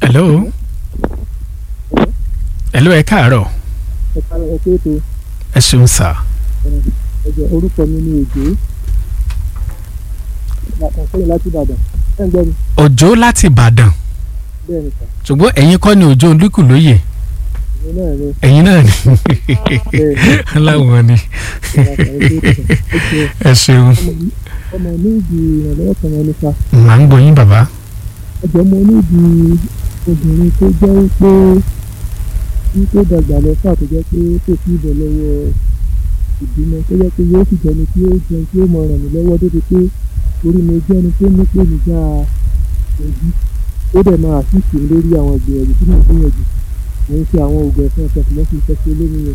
hello hello ẹ káàárọ̀ ẹ̀ka ẹ̀kọ́ ètò ẹ ṣeun sà ẹ̀jẹ̀ orúkọ mi ní èjò àkànṣẹ́yìn láti Ìbàdàn ẹ̀ ń gbọ́ mi òjò láti ìbàdàn bẹ́ẹ̀ ni sà ṣùgbọ́n ẹ̀yin kọ́ ni òjò olúkúlóyè èmi náà ni ẹ̀yin náà ni bẹ́ẹ̀ aláwọ̀ ni ni ẹ ṣeun ọmọ ní ìdí ìrànlọ́wọ́ kan wọn nípa màá ń gbọ́ yín bàbá ẹ̀jẹ̀ mo ní ìdí obìnrin tó jẹ́ pé wípé dàgbà lọ fà tó jẹ́ pé kò sí ìbọ̀ lọ́wọ́ ìbímọ tó jẹ́ pé yóò sì jẹni tí ó jẹun tí ó mọ ràn mí lọ́wọ́ débi pé orí mi jẹ́ ẹni tó ní pé nígbà òbí ó dẹ̀ máa àṣìṣe lórí àwọn ìgbìyànjú tí mo gbìyànjú mo ń ṣe àwọn oògùn ẹ̀fọn ẹ̀fọn ṣùgbọ́n kì í fẹ́ ṣe olómi yẹn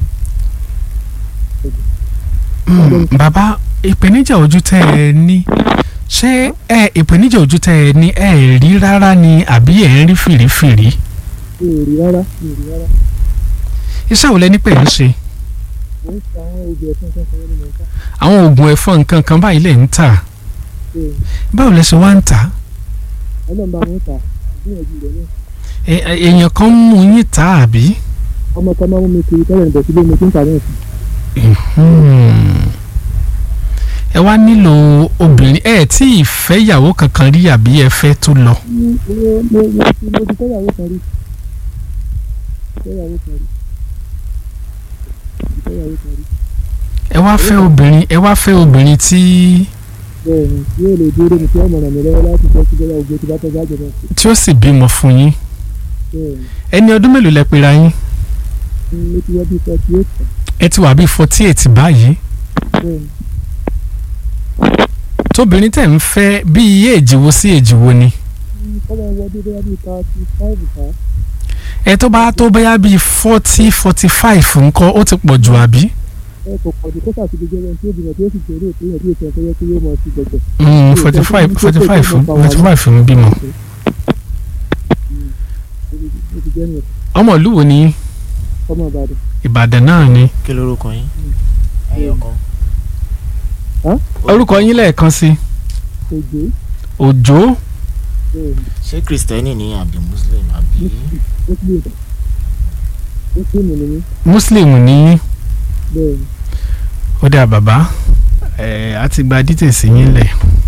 Mm, bàbá ìpèníjà ojú tẹ́ ẹ ní ṣé ẹ ìpèníjà ojú tẹ́ ẹ ní ẹ rí rárá ni àbí ẹ ń rí fìrífìrí mi ò rí rárá mi ò rí rárá iṣẹ́ wo lẹ ní pè ń ṣe mo ń ṣe àwọn oògùn ẹ̀fọn ẹ̀fọn ṣọwọ́ nínú ọ̀tá àwọn oògùn ẹ̀fọn nǹkan kan báyìí lẹ̀ ń tà báwo lẹ ṣe wá ń tà ọlọ́run bá wọn ta ìgbìyànjú rẹ̀ náà Ẹ- ẹ- èèyàn kan mú yín tà àbí. ọmọ kan máa mú mi kiri tẹ́lẹ̀ níbẹ̀ sílé mi tí ń tà náà sí Hmm. ẹ wá nílò obìnrin ẹ tí ì fẹ́ ìyàwó kankan rí àbí ẹ fẹ́ tó lọ. mo mo mo ti mo ti fẹ́yàwó kan rí fẹ́yàwó kan rí fẹ́yàwó kan rí ẹ wá fẹ́ obìnrin ẹ wá fẹ́ obìnrin tí bẹ́ẹ̀ ni yóò lè dúró mi tí ọmọ ràn mí lọ́wọ́ láti jẹ́ síbẹ̀ ògbó tí bá tọ́jú àjọyọ̀ sí tí ó sì bímọ fún yín bẹ́ẹ̀ ẹni ọdún mélòó lẹ pera yín ni mo ti wọ́n bí forty eight ẹ ti wà bíi forty eight báyìí bẹ́ẹ̀ ni tóbìnrin tẹ̀ ń fẹ́ bí iye èjìwó sí èjìwó ni kọ́mọ wọ́n bí bóyá bíi thirty five ká ẹ tó bá tó bóyá bíi forty forty five ńkọ́ ó ti pọ̀ jù àbí. ẹ kò pọ̀ jù kó sàtìlẹ́ jẹ́ ẹni tí ó bìnrin tí ó sì jẹ́rìí ètò yẹn bí ètò ẹ̀fẹ́ yẹ kí yóò mọ̀ sí gbẹ̀gbẹ̀. forty five forty five forty five ń bímọ. ó ti jẹ́ nìyẹn ọmọ ìlú wo ni kọ́mọ Ìbàdàn Ìbàdàn náà ni. kí lorúkọ yín ẹyọ kan orúkọ yín lẹ́ẹ̀kan sí òjò Òjó bẹ́ẹ̀ ni ṣé kristẹni ni àbí muslim àbí muslim muslim ni mí Muslim ní yín. bẹ́ẹ̀ ni ó dáa bàbá ẹ á ti gba dítèsí yín lẹ̀